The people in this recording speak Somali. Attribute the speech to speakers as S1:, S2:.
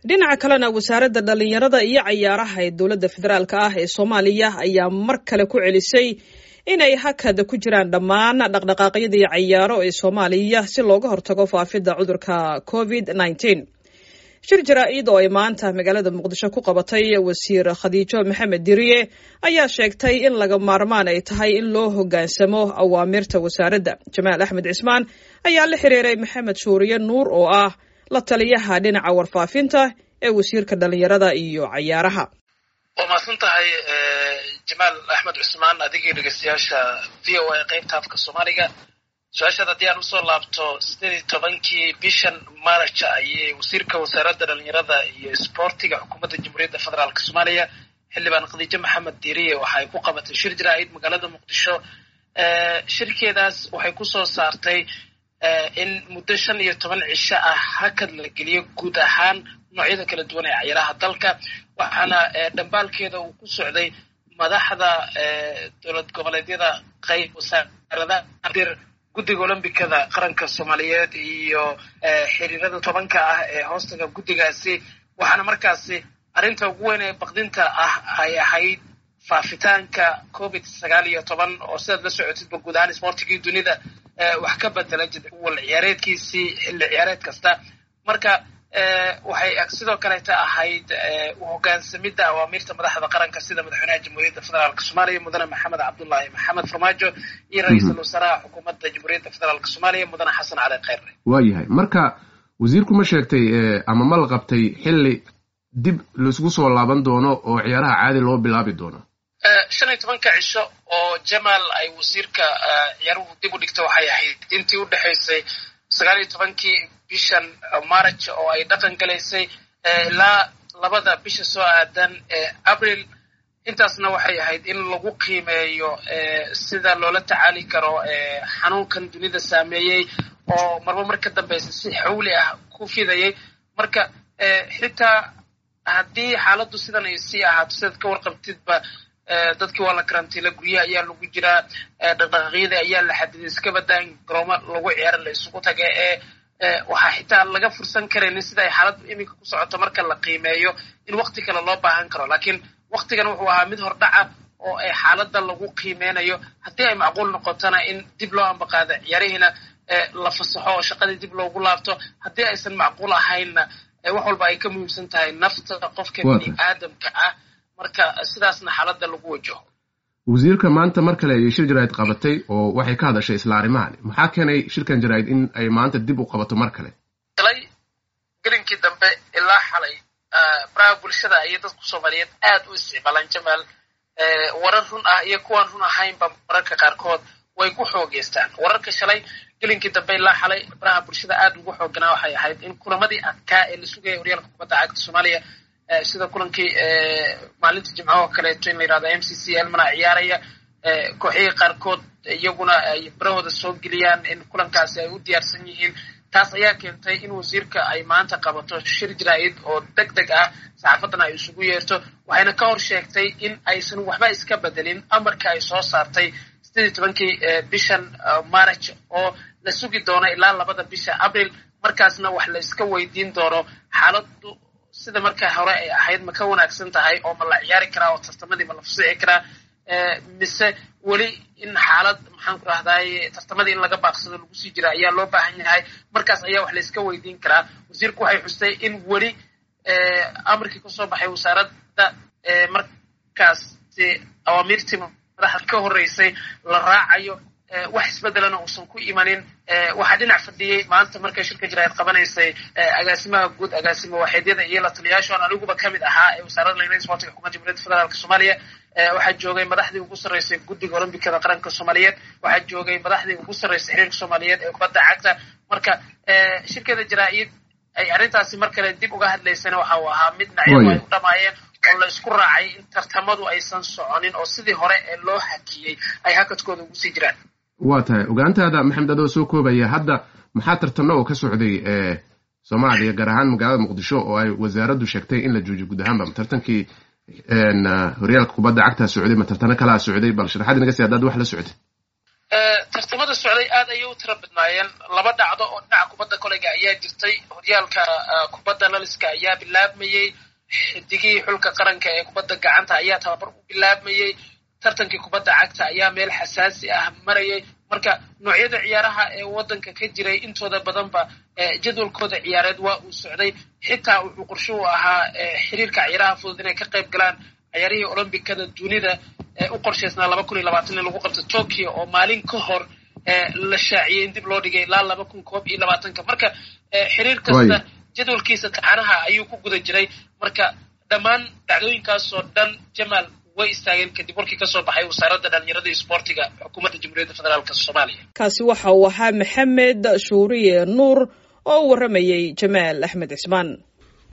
S1: dhinaca kalena wasaaradda dhallinyarada iyo cayaaraha ee dowladda federaalk ah ee soomaaliya ayaa mar kale ku celisay inay hakada ku jiraan dhammaan dhaqdhaqaaqyadii cayaaro ee soomaaliya si looga hortago faafidda cudurka covid nneteen shir jaraa-id oo ay maanta magaalada muqdisho ku qabatay wasiir khadiijo maxamed diriye ayaa sheegtay in laga maarmaan ay tahay in loo hoggaansamo awaamirta wasaaradda jamaal axmed cismaan ayaa la xiriiray maxamed shuuriye nuur oo ah la taliyaha dhinaca warfaafinta ee wasiirka dhallinyarada iyo cayaaraha
S2: waa mahadsan tahay jamaal axmed cusmaan adigii dhegeystayaasha v o a qaybta afka soomaaliga su-aashaad haddii aan usoo laabto sideed iyo tobankii bishan maarja ayay wasiirka wasaaradda dhalinyarada iyo isboortiga xukuumadda jamhuuriyadda federaalk soomaaliya xildhibaan khadiijo maxamed diiriye waxa ay ku qabatay shir jaraa-id magaalada muqdisho shirkeedaas waxay kusoo saartay in muddo shan iyo toban cisho ah hakad la geliyo guud ahaan noocyada kala duwan ee cayaaraha dalka waxaana dhambaalkeeda uu ku socday madaxda dowlad goboleedyada qayb wasaaradaha dir guddiga olombikada qaranka soomaaliyeed iyo xiriirada tobanka ah ee hoostaga guddigaasi waxaana markaasi arrinta ugu weyn ee baqdinta ah ay ahayd faafitaanka covid sagaal iyo toban oo sidaad la socotidba guud ahaan isboortigii dunida wax ka bedela wal ciyaareedkiisii xilli ciyaareed kasta marka waxay sidoo kaleeta ahayd uhogaansamidda awaamirta madaxda qaranka sida madaxweynaha jamhuuriyadda federaalk soomaaliya mudane maxamed cabdullaahi maxamed farmaajo iyo ra-iisul wasaaraha xukuumadda jamhuuriyadda federaalk soomaaliya mudane xasan cali kheyre
S3: waayahay marka wasiirku ma sheegtay ama ma la qabtay xilli dib laisgu soo laaban doono oo ciyaaraha caadi loo bilaabi doono
S2: shan iyo tobanka cisho oo jamaal ay wasiirka ciyaaruhu dib u dhigta waxay ahayd intii u dhexaysay sagaal iyo tobankii bishan march oo ay dhaqan galaysay ilaa labada bisha soo aadan ee abril intaasna waxay ahayd in lagu qiimeeyo sida loola tacaali karo xanuunkan dunida saameeyey oo marba mar ka dambeysa si xawli ah ku fidayay marka xitaa haddii xaaladdu sidan ay sii ahaato sidaad ka warqabtidba dadkii waa la karantiila guryaha ayaa lagu jiraa dhaqdhaqaaqyadii ayaa la xadiday iska badaan garoomo lagu ciyaara la isugu taga ee waxaa xitaa laga fursan karaynin sida ay xaaladdu iminka ku socoto marka la qiimeeyo in wakti kale loo baahan karo laakiin waktigan wuxuu ahaa mid hordhaca oo ay xaaladda lagu qiimeynayo haddii ay macquul noqotona in dib loo ambaqaado ciyaarihiina la fasaxo oo shaqadii dib loogu laabto haddii aysan macquul ahaynna wax walba ay ka muhiimsan tahay nafta qofka bini aadamka ah marka sidaasna xaaladda lagu wajaho
S3: wasiirka maanta mar kale ayay shir jaraa'id qabatay oo waxay ka hadashay isla arrimahan maxaa keenay shirkan jaraa'id in ay maanta dib u qabato mar kale
S2: shalay gelinkii dambe ilaa xalay baraha bulshada ayay dadku soomaaliyeed aad u isticmaalaan jamaal warar run ah iyo kuwaan run ahaynba mararka qaarkood way ku xoogeystaan wararka shalay gelinkii dambe ilaa xalay baraha bulshada aad ugu xooganaa waxay ahayd in kulamadii adkaa ee la sugaya horyaalka kubadda cagta soomaaliya sida kulankii maalinta jimcaha oo kaleeto in la yirahdo m c c elmana ciyaaraya kooxihii qaarkood iyaguna ay barahooda soo geliyaan in kulankaasi ay u diyaarsan yihiin taas ayaa keentay in wasiirka ay maanta qabato shir jaraa'id oo deg deg ah saxaafaddana ay isugu yeerto waxayna ka hor sheegtay in aysan waxba iska bedelin amarka ay soo saartay sideed iyo tobankii bishan march oo la sugi doono ilaa labada bisha abril markaasna wax la iska weydiin doono xaaladdu sida markaa hore ay ahayd ma ka wanaagsan tahay oo ma la ciyaari karaa oo tartamadii ma la fusici karaa mise weli in xaalad maxaan ku rahdaay tartamadii in laga baaqsado lagu sii jira ayaa loo baahan yahay markaas ayaa wax la iska weydiin karaa wasiirku waxay xustay in weli amarkii kasoo baxay wasaaradda markaasi awaamiirtii madaxda ka horreysay la raacayo wax isbedelana uusan ku imanin waxaa dhinac fadhiyey maanta markay shirka jaraa'id qabanaysay agaasimaha guud agaasimo waaxeedyada iyo la taliyaashoon aniguba ka mid ahaa ee wasaaradda dhalinyarada sportiga xukuumadda jamhuuriyadda federaalk soomaaliya waxaa joogay madaxdii ugu sarreysay guddiga olombikada qaranka soomaaliyeed waxaa joogay madaxdii ugu sarreysay xiriirka soomaaliyeed ee kubadda cagta marka shirkada jaraa-id ay arrintaasi mar kale dib uga hadlaysana waxa uu ahaa mid dhinacyadu ay u dhamaayeen oo la isku raacay in tartamadu aysan soconin oo sidii hore ee loo hakiyey ay hakadkooda ugu sii jiraan
S3: waa tahay ogaantaada maxamed adoo soo koobaya hadda maxaa tartano oo ka socday soomaaliya gaar ahaan magaalada muqdisho oo ay wasaaraddu sheegtay in la joojiyo guud ahaanba tartankii horyaalka kubadda cagtaa socday ma tartano kalaa socday bal sharaxaad inaga si haddaad wax la socotay
S2: tartamada socday aad ayay u tira badnaayeen laba dhacdo oo dhinaca kubadda koleyga ayaa jirtay horyaalka kubadda laliska ayaa bilaabmayey xidigihii xulka qaranka ee kubadda gacanta ayaa tababar u bilaabmayey tartankii kubadda cagta ayaa meel xasaasi ah marayay marka noocyada ciyaaraha ee waddanka ka jiray intooda badanba jadwalkooda ciyaareed waa uu socday xitaa wuxuu qorsho u ahaa xiriirka ciyaaraha fudud inay ka qayb galaan ciyaarihii olombikada dunida ee u qorshaysnaa laba kun iyo labaatan in lagu qabto tokyo oo maalin ka hor la shaaciyey in dib loo dhigay ilaa laba kun koob iyo labaatanka marka xiriir kasta jadwalkiisa taxanaha ayuu ku guda jiray marka dhammaan dhacdooyinkaasoo dhan jamaal way istaageen kadib warkii kasoo baxay wasaaradda dhalinyarada iyo isboortiga xukuumadda jamhuuriyadda federaalk soomaaliya
S1: kaasi waxa uu ahaa maxamed shuuriye nuur oo u warramayey jamaal axmed cismaan